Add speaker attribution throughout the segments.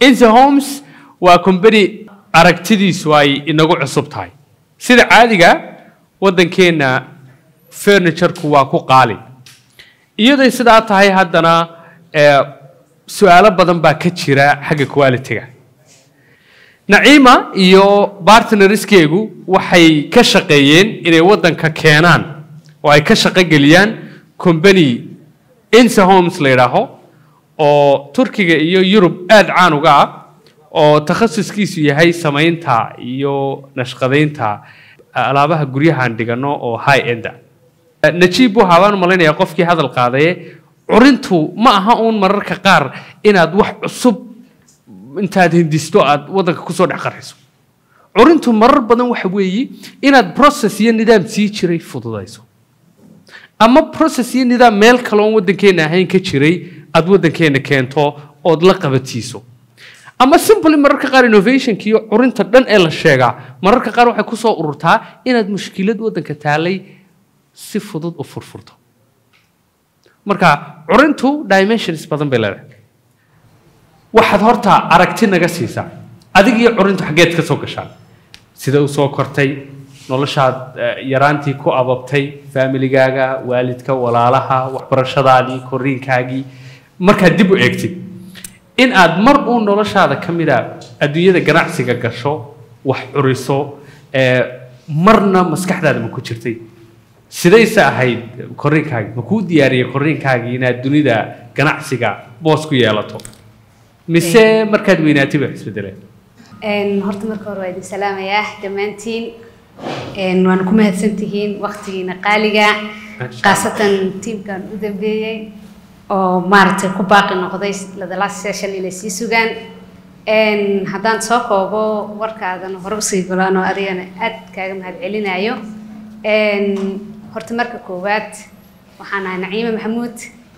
Speaker 1: inse homes waa company aragtidiisu ay inagu cusub tahay sida caadiga waddankeenna furniture-ku waa ku qaali iyaday sidaa tahay haddana ee, su-aalo badan baa ka jira xagga quality-ga naciima iyo bartnerskeegu waxay ka shaqeeyeen inay waddanka keenaan oo ay ka shaqo geliyaan company inse homes la yidhaaho oo turkiga iyo yurub aada caan uga ah oo takhasuskiisu yahay samaynta iyo nashqadaynta alaabaha guryahan dhigano oo high enda najiib waxaa baan u malaynayaa qofkii hadal qaadaye curintu ma aha uun mararka qaar inaad wax cusub intaad hindisto aad waddanka kusoo dhex qarxiso curintu marar badan waxa weeye inaad process iyo nidaam sii jiray fududayso ama process iyo nidaam meel kale oon waddankeena ahayn ka jiray aad waddankeena keento ood la qabatiiso ama simply mararka qaar innovationka iyo curinta dhan ee la sheegaa mararka qaar waxay kusoo ururtaa inaad mushkilad waddanka taalay si fudud u furfurto marka curintu dimensions badan bay leedahay waxaad horta aragti naga siisaa adig iyo curintu xaggeed ka soo gashaan sida u soo kortay noloshaad eh, yaraantii ku ababtay familigaaga waalidka walaalaha waxbarashadaadii korriinkaagii markaad dib u eegtid in aad mar uu noloshaada ka mida adduunyada ganacsiga gasho wax curiso eh, marna maskaxdaada ma ku jirtay sidayse ahayd korriinkaagii ma kuu diyaariyey korriinkaagii inaad dunida ganacsiga boos ku yeelato mise markaad weynaatay ba isbedeleen
Speaker 2: Een, horta marka hore waa idin salaamayaa dhammaantiin Een, waana ku mahadsantihiin waqtigiina qaaliga khaasatan tiimkan u dambeeyey oo maaragtay ku baaqi noqday the last session inay sii sugaan Een, haddaan soo koobo warkaadan hore usii golaan oo adigana aad kaaga mahadcelinayo Een, horta marka koowaad waxaan ahay naciime maxamuud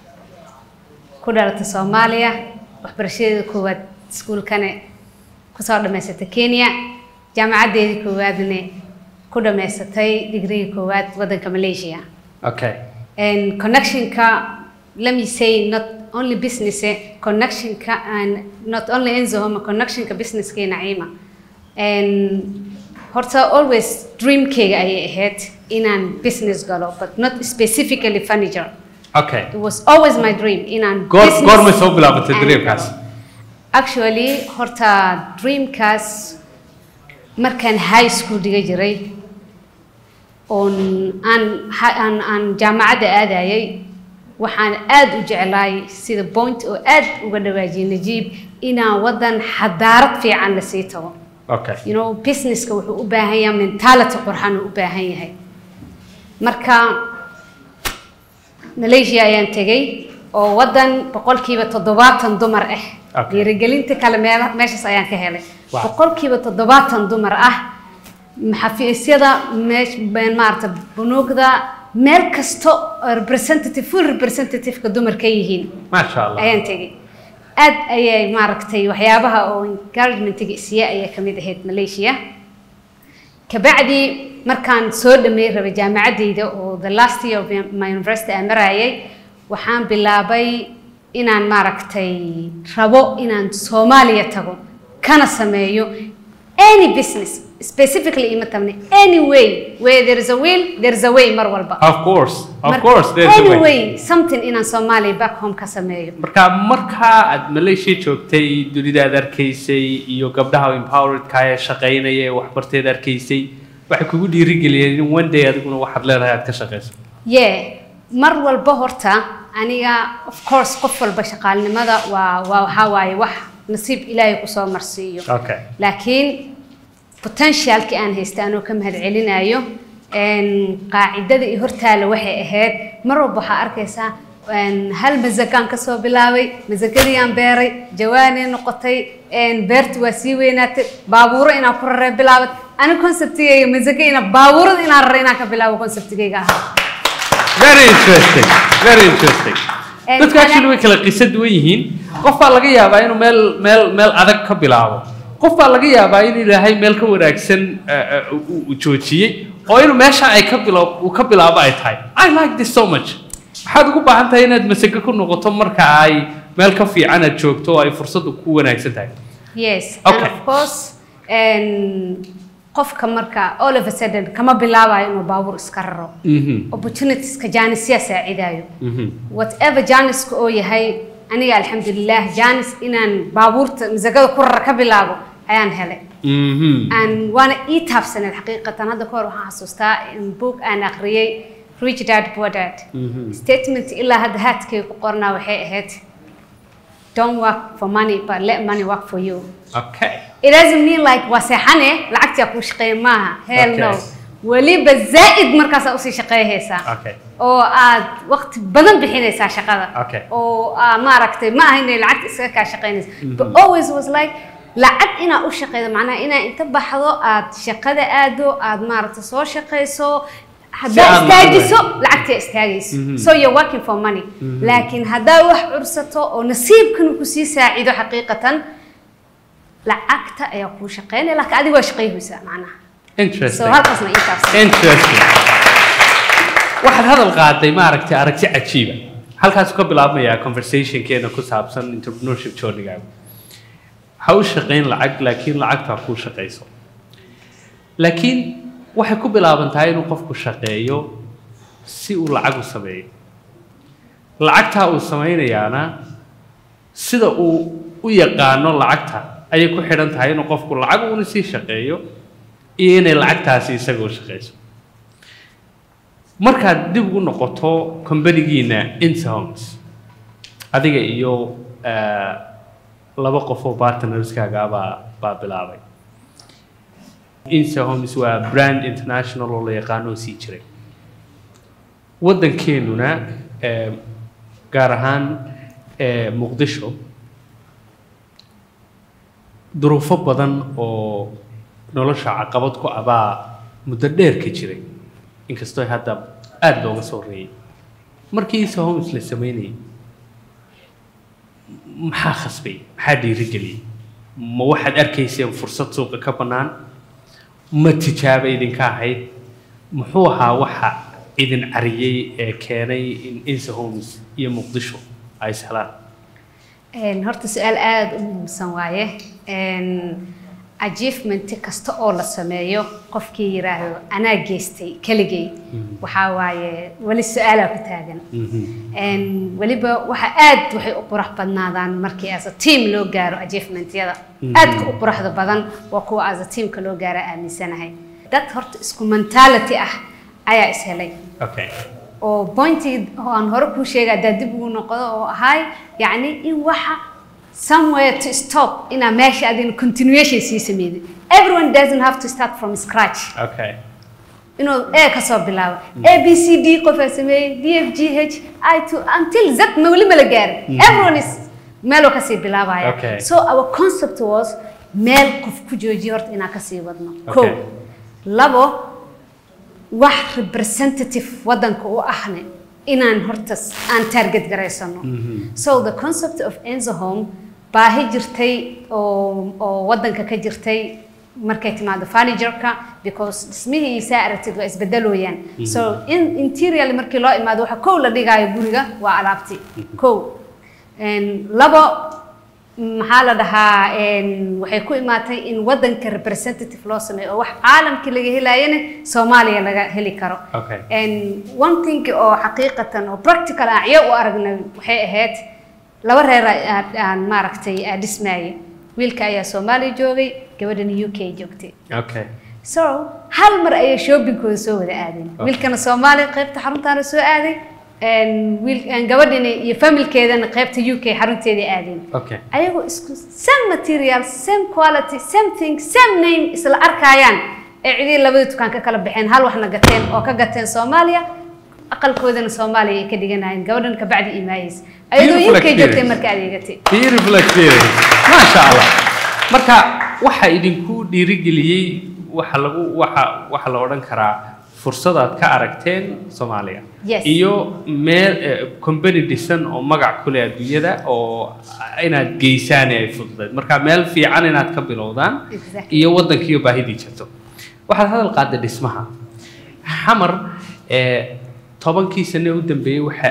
Speaker 2: ku dhalatay soomaaliya waxbarashadeeda koowaad iskuulkane kusoo dhammaysatay kenya jaamacadeedii koowaadna ku dhammaysatay digriga koowaad waddanka malaysia
Speaker 1: okay
Speaker 2: And connectionka let me say not only business eh, connectionka and not only enzohoma connectionka businesska iyo naciima And horta always dreamkayga ayay ahayd inaan business galo but not specifically furniture
Speaker 1: okay
Speaker 2: it was always my dream inaan
Speaker 1: goor
Speaker 2: business
Speaker 1: goormay soo bilaabatay
Speaker 2: and-
Speaker 1: dreamkaas
Speaker 2: actually horta dreamkaas markaan high school dhiga jiray oon aan ha- aan aan jaamacadda aadayay waxaan aad u jeclaay sida point oo aad uga dhawaajiyay najiib inaan waddan xadaarad fiican la sii tago
Speaker 1: okay
Speaker 2: you know businesska wuxuu u baahan yahay mentality qurxan uu u baahan yahay marka malaysia ayaan tegay oo waddan boqolkiiba toddobaatan dumar ah
Speaker 1: Okay.
Speaker 2: dhiirigelinta kale meela meeshaas ayaan ka helay
Speaker 1: Wow.
Speaker 2: boqolkiiba toddobaatan dumar ah xafiisyada meesh been maarata bunuugda meel kasto oo representative full representative-ka dumar ka yihiin
Speaker 1: maasha allah
Speaker 2: ayaan tegay aad ayay maaragtay waxyaabaha oo encouragement-ga isiya ayaa ka mid ahayd malaysia kabacdi markaan soo dhameey rabay jaamacaddayda oo the last year of my university aan marayay waxaan bilaabay inaan maaragtay rabo inaan soomaaliya tago kana sameeyo any business specifically ima tabne any way where there is a will there is a way mar walba
Speaker 1: of course of
Speaker 2: Marka,
Speaker 1: course there's a
Speaker 2: any
Speaker 1: way
Speaker 2: way something inaan soomaaliya back home ka sameeyo
Speaker 1: marka markaa aad malaysia joogtay dunida aad arkaysay iyo gabdhaha empoweredka ee shaqaynaya ee waxbarteed arkaysay waxay kugu dhiirigeliyeen in one day adiguna waxaad leedahay aad ka shaqayso
Speaker 2: ye mar walba horta aniga of course qof walba shaqaalnimada waa waa waxaa waaye wax nasiib ilaahay kusoo marsiiyo
Speaker 1: okay
Speaker 2: laakiin potentialki aan haysta anoo ka mahadcelinayo een, qaacidada iyo hortaala waxay ahayd mar walba waxaa arkaysaa een, hal masagaan kasoo bilaabay masagadii aan beeray jawaanay noqotay een, beerti waa sii weynaatay baabuuro inaan ku raree bilaabad ani conceptigayga masaga ina baabuurada inaan rare inaan ka bilaabo conceptigayga ahaa
Speaker 1: very interesting very interesting
Speaker 2: And
Speaker 1: dadku actually
Speaker 2: ana-
Speaker 1: way kala qiso duwan yihiin qof baa laga yaabaa inuu meel meel meel adag ka bilaabo qof baa laga yaabaa in ilaahay meel ka wanaagsan eh, eh, uu uu joojiyey oo inuu meesha ay ka bilo uu ka bilaabo ay tahay i like this so much waxaad ugu baahan tahay inaad masago ku noqoto marka ay meel ka fiican aad joogto oo ay fursaddu ku wanaagsan tahay
Speaker 2: yes and
Speaker 1: Okay.
Speaker 2: of course and qofka marka all of a sudden kama bilaabayo inuu baabuur iska raro
Speaker 1: Mhm.
Speaker 2: opportunitieska jaanisyaa saacidayo
Speaker 1: Mhm.
Speaker 2: whatever jaaniska oo yahay aniga alxamdulilah jaanis inaan baabuurta masagada ku rara ka bilaabo ayaan helay
Speaker 1: Mhm.
Speaker 2: aan waana ii taabsaneed xaqiiqatan hadda kahor waxaan xasuustaa in book aan akhriyey rich dad poor dad
Speaker 1: Mhm.
Speaker 2: statement ilaa hadda haadkay ku qornaa waxay ahayd don't work for money but let money work for you
Speaker 1: Okay.
Speaker 2: it doesn't mean like waa seexane lacagtaa kuu shaqeeya maaha hell no
Speaker 1: Okay.
Speaker 2: weliba zaa'id markaasaa usii shaqeeyhaysaa
Speaker 1: Okay.
Speaker 2: oo aad waqti badan bixinaysaa shaqada
Speaker 1: Okay.
Speaker 2: oo aa maaragtay ma aha inay lacagta iskaga kaa shaqeynaysa but always was like lacag inaa u shaqeydo macnaha inaa inta baxdo aad shaqada aado aad maaragtay soo shaqeyso haddaa
Speaker 1: aad
Speaker 2: istaajiso lacagtaa istaagayso so you're working for money laakiin haddaa wax cursato oo nasiibkan uu kusii saacido xaqiiqatan lacagta ayaa kuu shaqeynaya laakiin adiga waa shaqeyhaysaa macnaha so
Speaker 1: Interesting.
Speaker 2: halkaasna ii taabsan
Speaker 1: Interesting. waxaad hadal qaaday maaragtay aragti cajiiba halkaas ka bilaabmayaa conversationkeena ku saabsan entrepreneurship journey-gaaga ha u shaqayn lacag laakiin lacagta ha kuu shaqayso laakiin waxay ku bilaaban tahay inuu qofku shaqeeyo si uu lacag u sameeyo lacagtaa uu samaynayaana sida uu u yaqaano lacagta ayay ku xidhan tahay inuu qofku lacag uuna sii shaqeeyo iyo inay lacagtaasi isaga u shaqayso markaad dib ugu noqoto kombanigiina interhomes adiga iyo eh, laba qof oo partnerskaaga baa baa bilaabay interhomes waa brand international oo la yaqaano oo sii jiray waddankeenuna eh, gaar ahaan eh, muqdisho duruufo badan oo nolosha caqabad ku abaa muddo dheer ka jiray inkastoo hadda aada looga soo reeyay markii isa homes la sameynayay maxaa khasbay maxaa dhiirigeliyey ma waxaad arkayseen fursad suuqa ka bannaan ma tijaaba idinka ahayd muxuu ahaa waxa idin cariyey ee keenay in insa homes iyo muqdisho ay ishelaan
Speaker 2: Een, horta su-aal aada u muhiimsan waaye Een, achievement kasta oo la sameeyo qofkii yiraahdo anaa geystay keligay waxaa waaye weli su-aalaa ku taagan Een, weliba waxa aad waxay u qurux badnaadaan markii as a team loo gaaro achievementyada aadka u quruxda badan waa kuwa as a teamka loo gaaro aaminsanahay dad horta isku mentality ah ayaa is helay
Speaker 1: okay
Speaker 2: oo pointii oo aan hore kuu sheegay haddaa dib ugu noqdo oo ahay yacni in waxa somewhere to stop inaa meesha adina continuation sii sameydid everyone doesn't have to start from scratch
Speaker 1: okay
Speaker 2: inuu a ka soo bilaabo a b c d qofaa sameeyey d f g h i to until z ma weli ma la gaarin everyone is meeluu kasii bilaabaya
Speaker 1: Okay.
Speaker 2: so our concept was meel qof ku joojiyo horta inaan kasii wadno
Speaker 1: Okay.
Speaker 2: ko labo wax representative wadanka u ahne inaan horta s- aan target garaysano so the concept of enzo home baahi jirtay oo oo wadanka ka jirtay markay timaado furniture-ka because dhismihiisa aragtid waa isbedelooyaan so in interiorly markii loo imaado waxa kow la dhigaayo guriga waa alaabti kow Een, labo maxaa la dhahaa een, waxay ku imaatay in wadanka representative loo sameeyo oo wax caalamkii laga helaayana soomaaliya laga heli karo
Speaker 1: Okay.
Speaker 2: And one thing oo xaqiiqatan oo practical aan ciyo u aragnay waxay ahayd laba reer aan- aan maaragtay aan dhismaayay wiilka ayaa soomaaliya joogay gabadhana u k joogtay
Speaker 1: okay
Speaker 2: so hal mar ayay shoppingkooda soo wada aadeen wiilkana soomaaliya qaybta xaruntaana soo aaday and wiil and gabadhina iyo familkeedana qaybta u k xarunteedii aadeen
Speaker 1: okay
Speaker 2: ayagoo isku same material same quality same thing same name isla arkaayaan ee cidii labada dukaan ka kala baxeen hal waxna gateen oo ka gateen soomaaliya aqalkoodana soomaaliya ay ka dhiganayeen gabadhan kabacdi imaayeysa ayadoo
Speaker 1: Beautiful
Speaker 2: UK joogtay
Speaker 1: experience.
Speaker 2: marka adeegatay
Speaker 1: beautiful experience maasha allah marka waxa idinku dhiirigeliyey waxa lagu waxa waxa la odhan karaa fursadaad ka aragteen soomaaliya
Speaker 2: Yes.
Speaker 1: iyo meel eh, company dhisan oo magac ku leh adduunyada oo inaad geysaan ay fududayd marka meel fiican inaad ka bilowdaan
Speaker 2: Exactly.
Speaker 1: iyo waddankiiyo baahidii jirto waxaad hadal qaaday dhismaha xamar ee tobankii sane u dambeeyey waxaa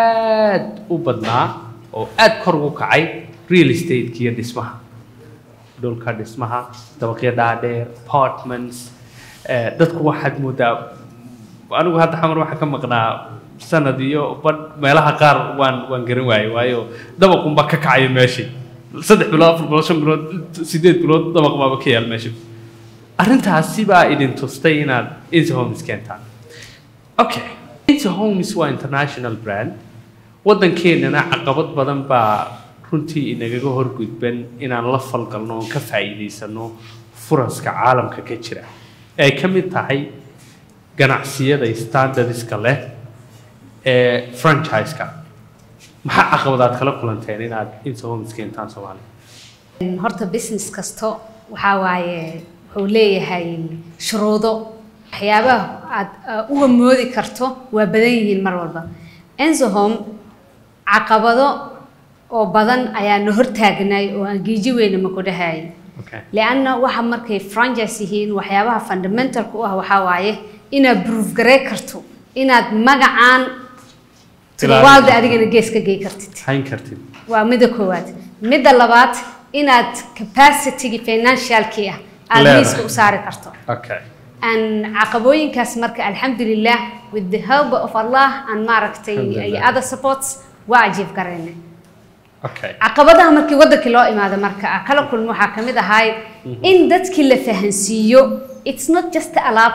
Speaker 1: aad u badnaa oo aad kor ugu kacay real estate iyo dhismaha dhulka dhismaha dabaqyo dhaadheer apartments eh, dadku waxaad moodaa anigu hadda xamar waxaa ka maqnaa sanad iyo badh meelaha qaar waan waan garan waayey waayo dabaqunba ka kacaya meeshii saddex bilood afar bilood shan bilood sideed bilood dabaq baaba ka yaal meesha arrintaasi baa idin tustay inaad Insa Homes keentaan okay Insa Homes waa international brand waddankeenana caqabad badan baa runtii inagaga horgudban inaan la falgalno oon ka faa'iidaysano furaska caalamka ka jira ay ka mid tahay ganacsiyada standardska leh ee franchise-ka maxaa caqabadaad kala kulanteen inaad Insa Homes keentaan Soomaaliya
Speaker 2: horta business kasto waxaa waaye wuxuu leeyahay shuruudo waxyaabaha aad uh, uga moodi karto waa badan yihiin mar walba enzohom caqabado oo badan ayaa na hortaagnay oo aan giiji weyna ma ku dhahayay
Speaker 1: okay
Speaker 2: lianna waxa markay franchise yihiin waxyaabaha fundamentalka u ah waxaa waaye inaad proof garey karto inaad magacaan
Speaker 1: Ilaalin
Speaker 2: waalda
Speaker 1: karto.
Speaker 2: adigana gees ka gey kartid
Speaker 1: hayn kartid
Speaker 2: waa midda koowaad midda labaad inaad capacity financialkii ah aad
Speaker 1: Leedahay.
Speaker 2: miiska u saari karto
Speaker 1: okay
Speaker 2: aan caqabooyinkaas marka alxamdulilah with the help of allah aan maaragtay
Speaker 1: Alxamdulillah.
Speaker 2: iyo other supports waa ajiib garayna
Speaker 1: okay
Speaker 2: caqabadaha markii wadankii loo imaado marka ah kala kulmo waxaa ka mid ahay in dadkii la fahansiiyo it's not just alaab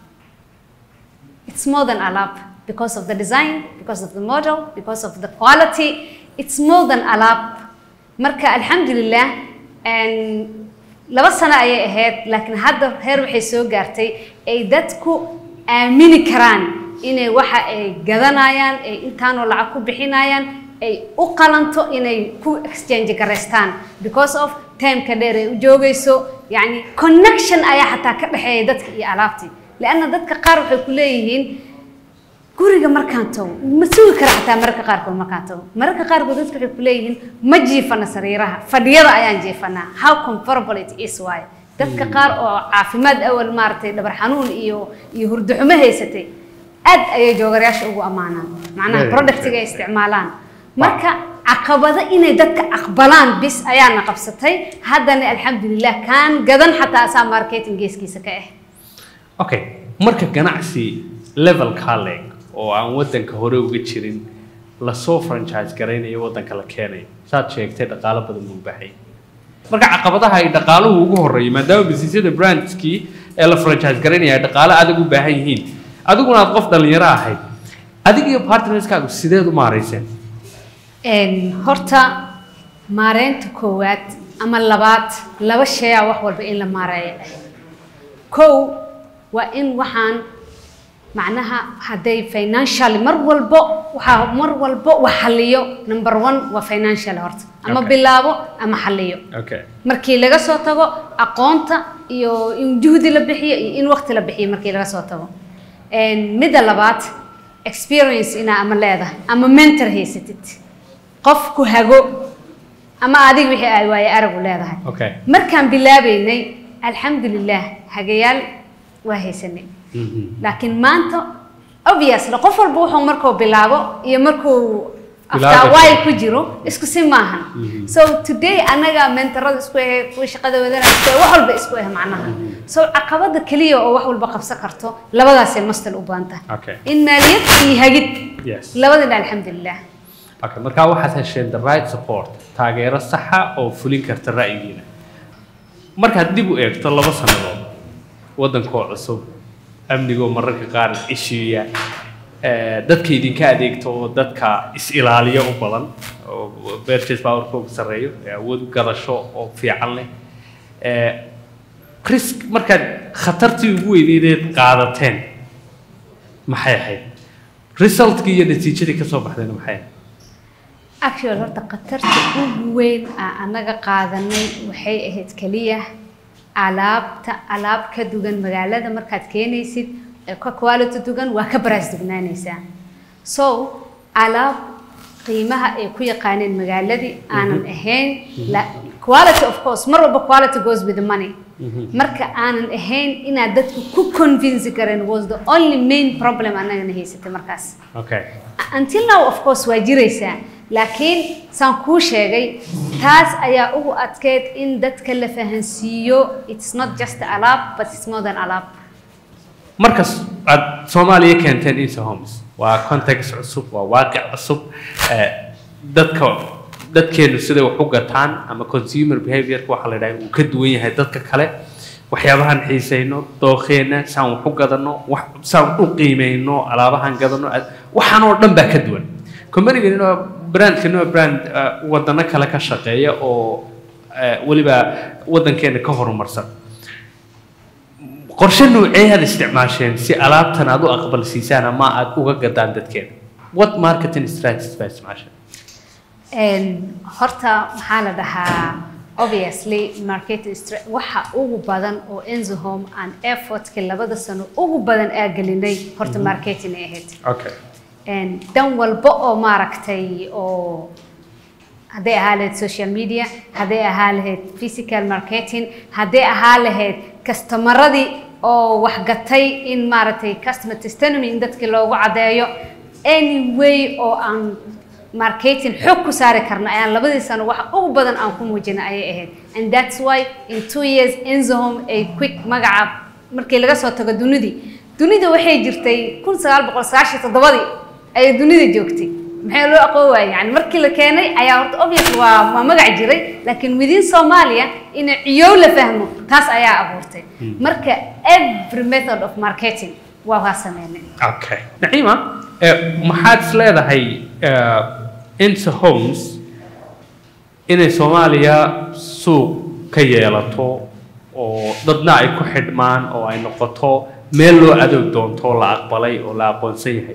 Speaker 2: it's more than alaab because of the design because of the model because of the quality it's more than alaab marka alxamdulilah een, laba sano ayay ahayd laakiin hadda heer waxay soo gaartay ay dadku aamini karaan inay waxa ay gadanayaan ay intaanoo lacag ku bixinayaan ay u qalanto inay ku exchange garaystaan because of timeka dheer ay u joogayso yacni connection ayaa xataa ka dhexeeya dadka iyo alaabtii lianna dadka qaar waxay ku leeyihiin guriga markaan tago ma sugi kara xataa mararka qaarkood markaan tago mararka qaarkood dadka waxay ku leeyihiin ma jiifana sariiraha fadhiyada ayaan jiifanaa how comfortable it is waaye dadka qaar oo caafimaad awal maaragtay dhabar xanuun iyo iyo hurdo xumo haysatay aad ayay joogarayaasha ugu ammaanaan macnaha
Speaker 1: Very
Speaker 2: productiga ay isticmaalaan marka caqabado inay dadka aqbalaan bis ayaana qabsatay haddana alxamdulilah kaan gadan xataa asaa marketing geeskiisa ka ah
Speaker 1: okay marka ganacsi levelkaa leeg oo aan waddanka hore uga jirin lasoo franchise garaynayo waddanka la keenayo saad sheegtay dhaqaalo badan buu u baahan yahay marka caqabadaha ay dhaqaaluhu ugu horeeyo maadaama businessyada brandskii ee la franchise garaynaya ay dhaqaalo adag u baahan yihiin adiguna aad qof dhalinyaro ahayd adig iyo partnerskaagu sideed u maarayseen
Speaker 2: Een, horta maareynta koowaad ama labaad laba shay ah wax walba in la maareeyo ah kow waa in waxaan macnaha hadday financially mar walbo waxaa mar walbo wax xaliyo number one waa financial horta ama
Speaker 1: Okay.
Speaker 2: bilaabo ama xaliyo
Speaker 1: okay
Speaker 2: markii laga soo tago aqoonta iyo in juhdi la bixiyo iyo in waqti la bixiyo markii laga soo tago Een, midda labaad experience inaa ama leedahay ama mentor haysatid qof ku hago ama adiga wixii ay waaye aragu leedahay
Speaker 1: okay
Speaker 2: markaan bilaabeynay alxamdulilah hagayaal waa haysanay
Speaker 1: Mhm.
Speaker 2: laakiin maanta obviously qof walba wuxuu markuu bilaabo iyo markuu
Speaker 1: Bilaabi
Speaker 2: after while
Speaker 1: karo.
Speaker 2: ku jiro isku si maahan so today anaga mentorada isku ah kuwa shaqada wadanaya isku ah wax walba isku ah macnaha so caqabada keliya oo wax walba qabsan karto labadaasay mastal u baahan tahay
Speaker 1: okay
Speaker 2: in maaliyad iyo hagid
Speaker 1: yes
Speaker 2: labadina alxamdulilah
Speaker 1: okay markaa waxaad hesheen the right support taageero saxa oo fulin karta ra'yigiina markaad dib u eegto laba sannadood waddankoo cusub amnigoo mararka qaar ishiiya eh, dadka idinka adeegto oo dadka is-ilaaliyo u badan oo purchase powerkooga sarreeyo ee awood gadasho oo fiican leh Eh, risk markaad khatartii ugu weyneedeed qaadateen maxay ahayd resultkii iyo natiijadii ka soo baxdayna maxay ahayd
Speaker 2: actual horta khatarta ugu weyn aan anaga qaadanay waxay ahayd keliya alaabta alaab ka dugan magaalada markaad keenaysid ee ka quality dugan waa ka baraas dugnaanaysaa so alaab qiimaha ay ku yaqaaneen magaaladii aanan ahayn la quality of course mar walba quality goes with the money marka aanan ahayn inaad dadku ku convince karen was the only main problem anagana haysatay markaas
Speaker 1: okay
Speaker 2: until now of course waa jiraysaa laakiin saan kuu sheegay taas ayaa ugu adkeyd in dadka la fahansiiyo it's not just alaab but it's more than alaab
Speaker 1: markas aad soomaaliya keenteen isa homes waa context cusub waa waaqic cusub eh, dadka dadkeenu siday wax u gataan ama consumer behaviorka waxaa la dhahay uu ka duwan yahay dadka kale waxyaabahan xiisayno dooqeena saan wax u gadano wax saan u qiimeyno alaabahan gadano ad- waxaan oo dhan baa ka duwan companigan waa brandkan waa brand eh, wadano kale ka shaqeeya oo eh, weliba wadankeena ka horumarsan qorshe noocee aad isticmaasheen si alaabtan aad u aqbalsiisaan ama aad uga gadaan dadkeena what marketing strategies baa isticmaasheen
Speaker 2: Een, horta maxaa la dhahaa obviously marketing stra- waxa ugu badan oo enzo home and effortka labada sano ugu badan aa gelinay horta marketing ay ahayd
Speaker 1: okay
Speaker 2: Een, dan walba oo maaragtay oo hadday ahaa lahayd social media hadday ahaa lahayd physical marketing hadday ahaa lahayd kastomaradii oo waxgatay in maaragtay customer testimony in dadkii loogu caddeeyo any way oo aan marketing xog ku saari karno ayaan labadii sano waxa ugu badan aan ku muujina ayay ahayd and that's why in two years enzohome ay quick magaca markii laga soo tago dunidii dunida waxay jirtay kun sagaal boqol sagaashan iyo toddobadii ayay dunida joogtay maxay loo aqoon waayay yani markii la keenay ayaa horta obvious waa waa magac jiray laakiin within Soomaaliya in ciyow la fahmo taas ayaa abuurtay marka every method of marketing waa waa sameynay
Speaker 1: okay naciima eh, maxaad is leedahay eh, inta homes inay soomaaliya suuq ka yeelato oo dadna ay ku xidhmaan oo ay noqoto meel loo adoog doonto oo la aqbalay oo la aqoonsan yahay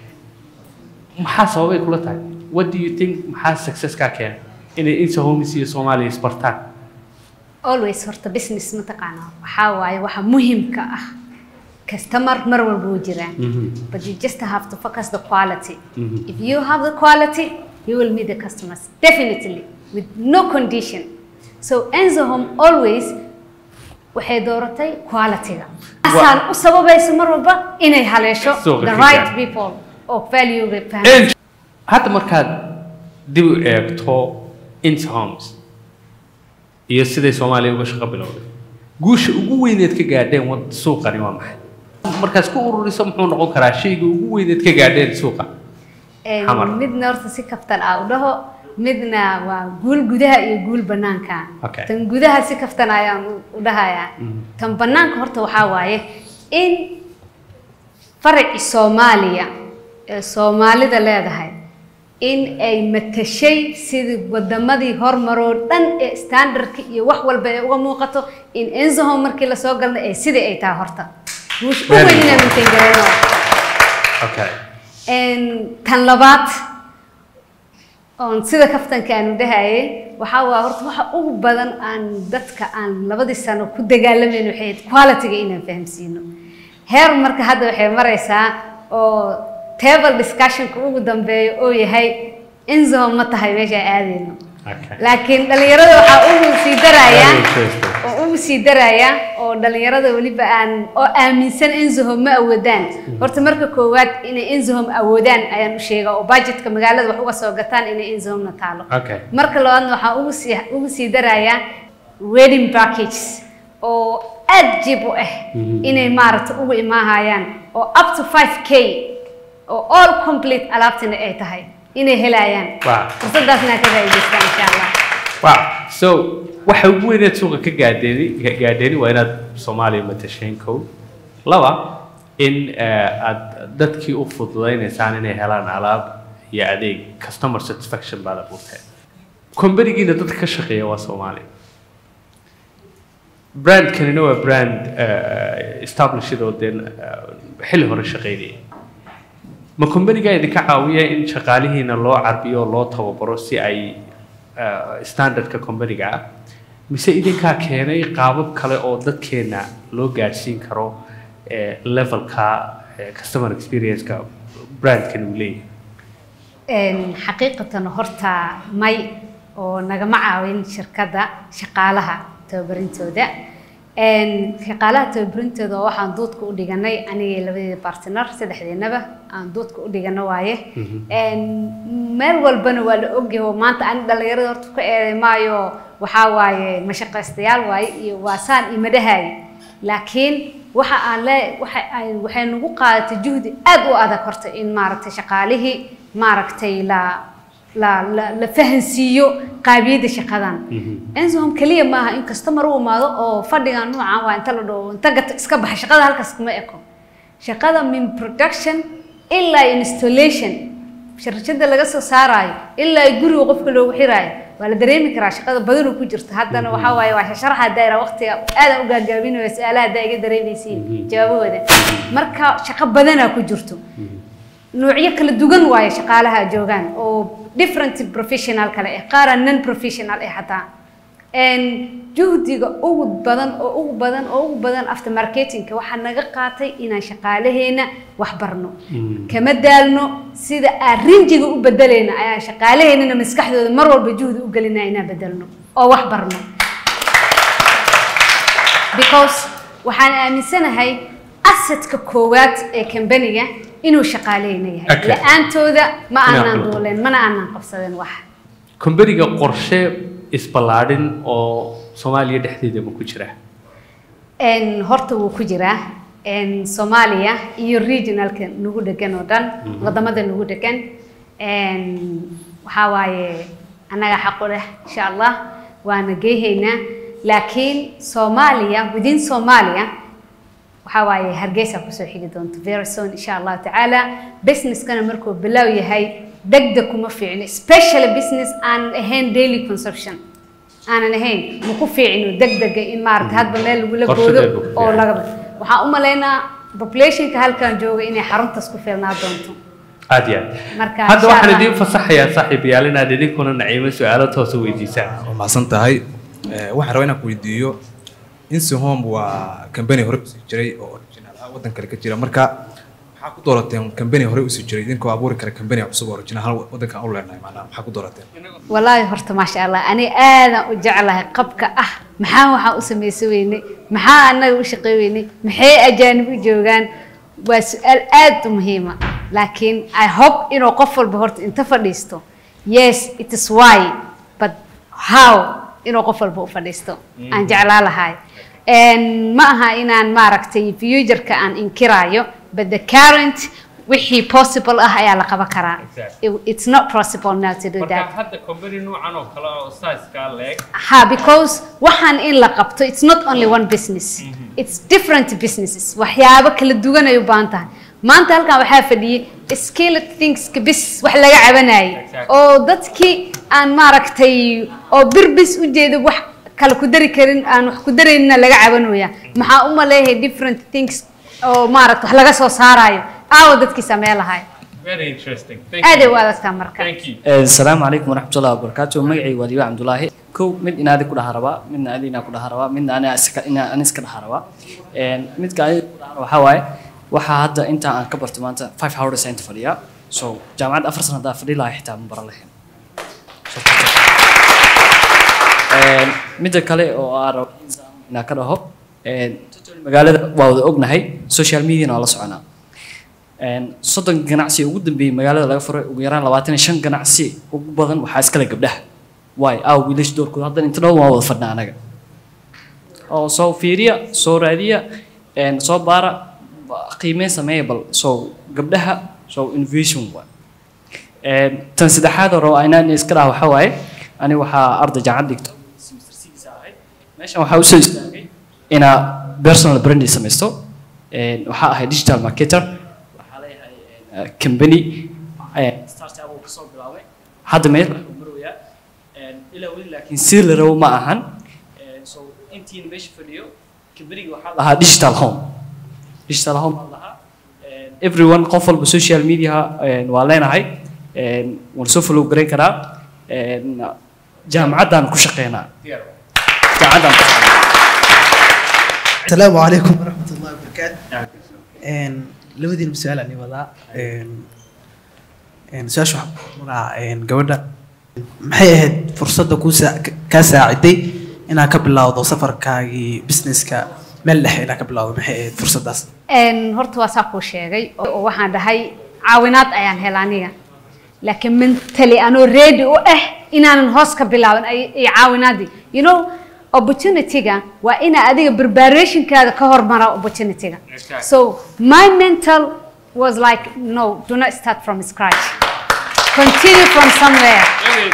Speaker 1: maxaa sababay kula tahay what do you think maxaa success kaa keena inay inta homes iyo soomaaliya isbartaan
Speaker 2: always horta business mataqaanaa waxaa waaye waxa muhiimka ah customer mar walba wuu jiraa but you just have to focus the quality
Speaker 1: Mhm.
Speaker 2: if you have the quality you will meet the customers definitely with no condition so enzo home always waxay dooratay quality-ga asaan u sababayso mar walba inay haleesho
Speaker 1: Suuqa
Speaker 2: the
Speaker 1: ka
Speaker 2: right
Speaker 1: gaar.
Speaker 2: people oo value-ga fahma
Speaker 1: En- hadda markaad dib u eegto inta homes iyo siday soomaaliya uga shaqo bilowday guusha ugu weyneed ka gaadheen wad suuqani waa maxay markaad ku ururiso muxuu noqon karaa shayga ugu weyneed ka gaadheen suuqa
Speaker 2: Een,
Speaker 1: Xamar.
Speaker 2: midna horta si kaftan ah u dhaho midna waa guul gudaha iyo guul banaanka
Speaker 1: Okay.
Speaker 2: tan gudaha si kaftan ayaan u- u dhahayaa tan banaanka horta waxaa waaye in faraci soomaaliya ee soomaalida leedahay in ay matashay sidii wadamadii hormaroo dhan ee standardka iyo wax walba ay uga muuqato in enzohom markii lasoo galnay ee sidii ay tahay horta guusha u
Speaker 1: Very
Speaker 2: weyn inaan
Speaker 1: good.
Speaker 2: maintain garayno
Speaker 1: okay
Speaker 2: Een, tan labaad oon sida kaftanka aanu dhahayay waxaa waa horta waxa ugu badan aan dadka aan labadii sano ku dagaalamayno waxay ahayd quality-ga inaan fahamsiino heer marka hadda waxay maraysaa oo table discussionka ugu dambeeyo oo yahay inzo ma tahay meesha aadayno
Speaker 1: okay
Speaker 2: laakiin dhalinyarada waxaa ugu sii darayaa
Speaker 1: Very interesting.
Speaker 2: oo ugu sii daraya oo dhalinyarada weliba aan oo aaminsan enzohom ma awoodaan horta marka koowaad inay enzohom awoodaan ayaan u sheegaa oo budgetka magaalada wax uga soo gataan inay enzohomna taalo
Speaker 1: okay
Speaker 2: marka labaadna waxaan ugu sii ugu sii darayaa wedding packages oo aad jib u ah inay maaragta ugu imaahayaan oo up to 5k oo all complete alaabtina ay tahay inay helayaan
Speaker 1: Wow.
Speaker 2: fursadaasna ka faa'iidaystaan insha allah
Speaker 1: wow so waxa ugu weyneed suuqa ka gaadheeni ga- gaadheeni waa inaad soomaaliya matasheen kow laba in eh, aad dadkii u fududaynaysaan inay helaan alaab iyo adeeg customer satisfaction baad abuurteen kombanigiina dadka ka shaqeeya waa soomaaliya brandkanina waa brand eh, established oo dee eh, xilli hore shaqeynaya ma kombanigaa idinka caawiya in shaqaalihiina loo carbiyo loo tababaro si ay eh, standardka kombaniga ah mise idinkaa keenay qaabab kale oo dadkeena loo gaadhsiin karo eh, levelka eh, customer experience-ka brandkan uu leeyahay
Speaker 2: Een, xaqiiqatan horta may oo nagama caawin shirkadda shaqaalaha tababarintooda Een, shaqaalaha tababarintooda oo waxaan doodka u dhiganay anigay labadeeda partner saddexdeenaba aan doodka u dhigano waaye Een, meel walbana waa la ogyahay oo maanta ani dhalinyarada horta ka eeday maayo waxaa waaye mashaqaystayaal waaye iyo waa saan ima dhahay laakiin waxa aan le waxa ay waxay nagu qaadatay juhdi aad u adag horta in maaragtay shaqaalihii maaragtay la la la la fahansiiyo qaabiyadda shaqadan ensom kaliya maaha in customer u imaado oo fadhigan noocan waa inta la dhaho inta gata iska baxa shaqada halkaas kuma eko shaqada min production ilaa installation sharjada laga soo saaraayo ilaa guriga qofka loogu xiraayo waa la dareemi karaa shaqada badanoo ku jirta haddana waxaa waaye waa sharaxa daayira waqtiga aadan u gaagaabinayo su-aalaha haddaa iga dareemaysiin jawaabahooda marka shaqo badanaa ku jirto noocyo kala duwan waaye shaqaalaha joogaan oo different professional kale ah qaara non professional ah xataa Een, juhdiga ugu badan oo ugu badan oo ugu badan after marketingka waxaa naga qaatay inaan shaqaalaheena wax barno kama daalno sida aan rinjiga u bedelayna ayaan shaqaalaheennana maskaxdooda mar walba juhdi u gelinaa inaan bedelno oo wax barno because waxaan aaminsanahay assetka koowaad ee kambaniga inuu shaqaaleena yahay
Speaker 1: Okay.
Speaker 2: la-aantooda ma
Speaker 1: Inaan
Speaker 2: aanaan
Speaker 1: qabto.
Speaker 2: duuleen mana aanaan qabsadeen wax
Speaker 1: kombaniga qorshe isballaadhin oo soomaaliya dhexdeeda ma ku jira
Speaker 2: Een, horta wuu ku jiraa Een, soomaaliya iyo regionalka nagu dhegan oo dhan wadamada nagu dhegan Een, waxaa waaye annaga xaqu leh insha allah waana geehaynaa laakiin soomaaliya within soomaaliya waxaa waaye hargeysa kusoo xigi doonto very soon insha allahu tacaala businesskana markuu bilow yahay degdeg kuma fiicno especially business aan ahayn daily consumption aanan ahayn ma ku fiicino degdega in maarata hadba meel lagula
Speaker 1: Qorshe
Speaker 2: goodo
Speaker 1: dheer buu ku
Speaker 2: oo
Speaker 1: fiican.
Speaker 2: laga waxaan u malaynaa populationka halkan jooga inay xaruntaas ku filnaa doonto
Speaker 1: aad iyo aad
Speaker 2: Marka,
Speaker 1: hadda
Speaker 2: insha
Speaker 1: waxaan
Speaker 2: Allah.
Speaker 1: idiin fasaxayaa saaxiibayaal inaad idinkuna naciimo su-aalo toosa weydiisaan
Speaker 3: waa mahadsan tahay Eh, waxaan rabaa inaan ku weydiiyo insihome waa kambani hore usii jiray oo original ah waddan kale ka jira marka maxaa ku doorateen kambani hore usii jiray idinkoo abuuri kara kambani cusub oo original hal waddanka aan u leenahay macnaha maxaa ku doorateen
Speaker 2: walaahi horta maasha allah ani aadaan u jeclahay qabka ah maxaa waxaan u samaysan weynay maxaa annaga u shaqey weynay maxay ajaanib u joogaan waa su-aal aad u muhiima laakiin i hope inuu qof walba horta inta fadhiisto yes it is why but how inuu qof walba u fadhiisto aan jeclaa lahay And ma aha inaan maaragtay futureka aan inkiraayo but the current wixii possible ah ayaa la qaban karaa
Speaker 1: Exactly.
Speaker 2: It- it's not possible now to do that
Speaker 1: hadda kombani noocan oo kale oo saaskaa leeg
Speaker 2: ha because waxaan in la qabto it's not only one business it's different businesses waxyaabo kala duwan ay u baahan tahay maanta halkan waxaa fadhiyay skilled thingska bis wax laga cabanayay
Speaker 1: Exactly.
Speaker 2: oo dadkii aan maaragtay oo bir bis u jeeda wax kale ku dari karin aan wax ku daraynina laga cabanooya maxaa u maleeyahay different things oo maaragta wax laga soo saarayo aawo dadkii samee lahay
Speaker 1: very interesting
Speaker 2: aaday u adagtaa marka
Speaker 1: you
Speaker 4: asalaamu calaykum waraxmatullahi wabarakaatu magacayga waa diiwa cabdulaahi kow mid inaadi ku dhaha rabaa midna adi inaa ku dhaha rabaa midna ani iska ina ani iska dhaha rabaa Een, midka adi ku dhaha waxaa waaye waxaa hadda inta aan ka barto maanta five hours inta fadhiyaa so jaamacadda afar sana haddaa fadhi lahaa xitaa ma baran lahayn Een, midda kale oo aan rabo inaan ka dhaho een, magaalada waa wada ognahay social mediana waa la soconaa Een, soddon ganacsi ugu dambeeyey magaalada laga furay ugu yaraan labaatan iyo shan ganacsi ugu badan waxaa iskale gabdhaha waay aaw wiilasha doorkooda haddana inta dhow waa wada fadhnaa anaga oo soo fiiriya soo raadiya een, soo baara ba- qiimeyn sameeya bal soo gabdhaha soo innovation waay Een, tan saddexaad oo rabo inaan iska dhaha waxaa waaye ani waxaa arday jaamacad dhigto semester six ahayd meeshan waxaa usoo istaagay inaa personal branding samaysto Een, waxaa ahay digital marketer waxaa leeyahay een, company een, startup uu kasoo bilaabay hadda meel waxuu maroyaa Een, ilaa weli laakiin si la rabo ma ahan Een, so intiin meesha fadhiyo companyga waxaa lahaa digital home digital home baa lahaa Een, everyone qof walba social media een, waa leenahay Een, waan soo follow garayn karaa Een, jaamacaddaan ku shaqeynaa jaamacaddaan ku shaqeynaa
Speaker 5: السلام عليكم ورحمة الله وبركاته إن لودي المسؤول عني وضع إن إن سؤال مع إن جودة maxay ahayd fursadda ku kaa saaciday inaad ka bilowdo safarkaagii businesska meel dhexe inaad ka bilowdo maxay ahayd fursaddaas
Speaker 2: Een, horta waa saa kuu sheegay oo oo waxaan dhahay caawinaad ayaan hela aniga laakiin mentally anoo ready u ah inaanan hoos ka bilaaban ay ay caawinaadii you know opportunity-ga waa ina adiga preparationkaada ka hormara opportunity-ga
Speaker 1: Exactly.
Speaker 2: so my mental was like no do not start from scratch continue from somewhere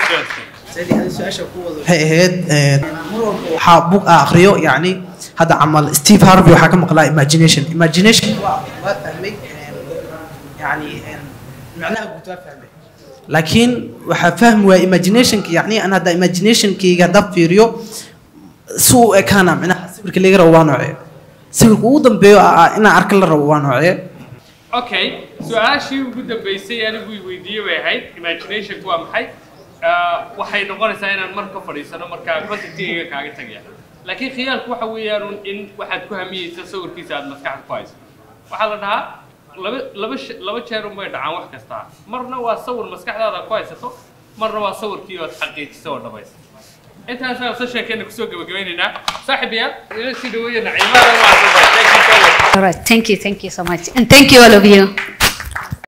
Speaker 5: waxay ahayd een, mar walba waxaa bug a akhriyo yacni hadda camal steve harvey waxaa ka maqlaa imagination imagination waa waa fahmay een, yacni een, macnaha guud waa fahmay laakiin waxaa fahmi waaya imaginationka yacni an hadda imaginationkayga haddaan fiiriyo si u ekaana macnaha sawirka laga rabo waa noocee sawirka ugu dambeeyo ah inaan arka la rabo waa noocee
Speaker 1: okay su-aashii ugu dambeysay anigu i weydiiyey bay ahayd imaginationku waa maxay Ah, waxay noqonaysaa inaan mar ka fadhiisano markaa contactigayga kaaga tagaya laakiin khiyaalku waxa weeyaan un in waxaad ku hamiyeysa sawirkiisa aad maskaxda ku hayso waxaa la dhahaa laba laba sh- laba jeer un bay dhacaan wax kastaa marna waa sawir maskaxdaada ku haysato marna waa sawirkii ood xaqiijisa oo dhamaysa intaasaan sessionkeena kusoo gabagabaynaynaa saaxiibayaal ila sii dhaweeya naciimada waa
Speaker 2: all right thank you thank you so much and thank you all of you